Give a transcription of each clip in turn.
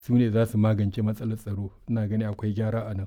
su ne za su magance matsalar tsaro ina gani akwai gyara a nan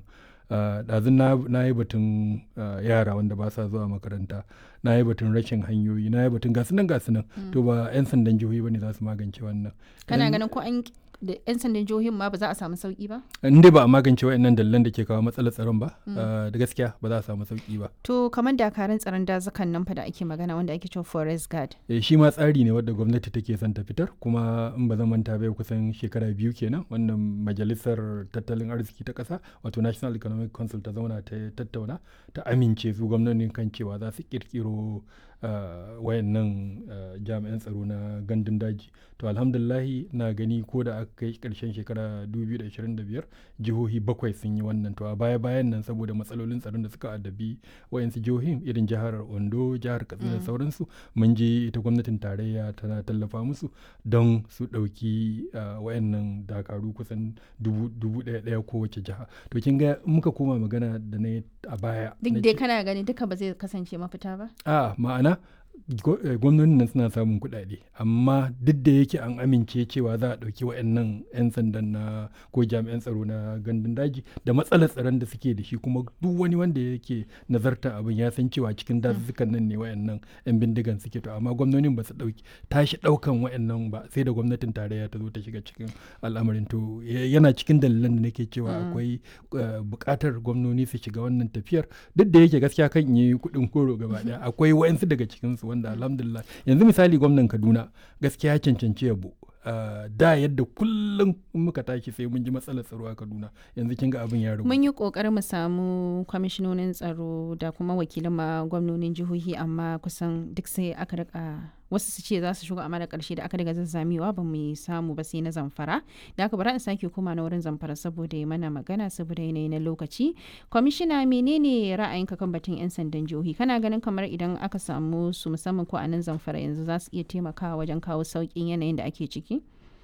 ɗazun na yi batun yara wanda ba sa zuwa makaranta na yi batun rashin hanyoyi na yi batun gasu nan gasu nan to ba 'yan sandan jihohi ba ne za su magance wannan kana ganin ko an da 'yan sandan jihohin ma ba za a samu sauki ba? in dai ba a magance wa'annan dalilan da ke kawo matsalar tsaron ba da gaskiya ba za a samu sauki ba to kamar dakarun tsaron dazukan nan fa da ake magana wanda ake cewa forest guard eh shi ma tsari ne wadda gwamnati take son ta fitar kuma in ba zan manta bai kusan shekara biyu kenan wannan majalisar tattalin arziki ta kasa wato national economic council ta zauna ta tattauna ta amince su gwamnonin kan cewa za su kirkiro Uh, wayannan uh, jami'an tsaro na gandun daji to alhamdulahi na gani ko da aka kai karshen shekara 2025 jihohi bakwai sun yi wannan to a baya bayan nan saboda matsalolin tsaron da suka addabi wayansu jihohin irin jihar ondo jihar katsina da mm. sauransu mun je ita gwamnatin tarayya tana tallafa musu don su ɗauki uh, wayannan dakaru kusan dubu ɗaya ɗaya kowace jiha to kin ga muka koma magana da na a baya duk dai kana gani duka ba zai kasance mafita ba a ma'ana gwamnonin nan suna samun kuɗaɗe amma duk da yake an amince cewa za a ɗauki wa'annan 'yan sandan na ko jami'an tsaro na gandun daji da matsalar tsaron da suke da shi kuma duk wani wanda yake nazarta abin ya san cewa cikin dazuzzukan nan ne wa'annan 'yan bindigan suke to amma gwamnonin ba su ɗauki tashi ɗaukan wa'annan ba sai da gwamnatin tarayya ta zo ta shiga cikin al'amarin to yana cikin dalilan da nake cewa akwai buƙatar gwamnoni su shiga wannan tafiyar duk da yake gaskiya kan yi kuɗin koro gaba ɗaya akwai wa'ansu daga cikinsu wanda alhamdulillah yanzu misali gwamnan kaduna gaskiya ya cancanci yabo Uh, da yadda kullum muka tashi sai mun ji matsalar tsaro a kaduna yanzu kin ga abin ya ragu mun yi kokarin mu samu kwamishinonin tsaro da kuma wakilan ma gwamnonin jihohi amma kusan duk sai aka rika wasu su ce za su shigo amma da karshe da aka daga zazzamewa ba mu samu ba sai na zamfara da aka bara in sake koma na wurin zamfara saboda ya mana magana saboda yanayi na lokaci kwamishina menene ra'ayinka kan batun yan sandan jihohi kana ganin kamar idan aka samu su musamman ko a nan zamfara yanzu za su iya taimakawa wajen kawo sauƙin yanayin da ake ciki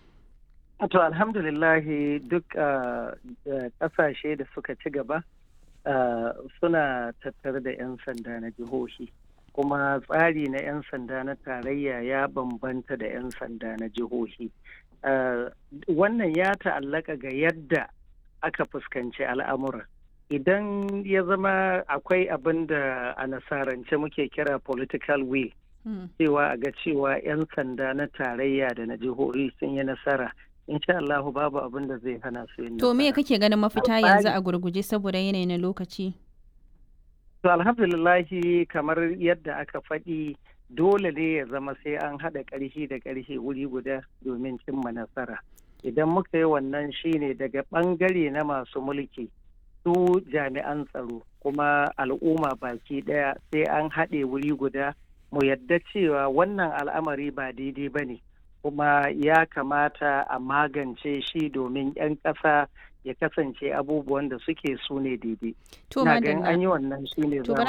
To alhamdulillahi duk ƙasashe da suka ci gaba suna tattare da 'yan sanda na jihohi. Kuma tsari na 'yan sanda na tarayya ya bambanta da 'yan sanda na jihohi. Wannan ya ta'allaka ga yadda aka fuskanci al'amura. Idan ya zama akwai abin da a nasarance muke kira political will. cewa a ga cewa 'yan sanda na tarayya da na jihohi sun yi nasara insha Allah babu abin da zai hana su yin to me kake ganin mafita yanzu a gurguje saboda yanayi na lokaci to alhamdulillahi kamar yadda aka faɗi dole ne ya zama sai an haɗa ƙarfi da ƙarfi wuri guda domin cimma nasara idan muka yi wannan shine daga ɓangare na masu mulki su jami'an tsaro kuma al'umma baki ɗaya sai an haɗe wuri guda mu yadda cewa wannan al'amari ba daidai ba ne kuma ya kamata a magance shi domin 'yan ƙasa ya kasance abubuwan da suke su ne daidai. To an yi wannan shi ne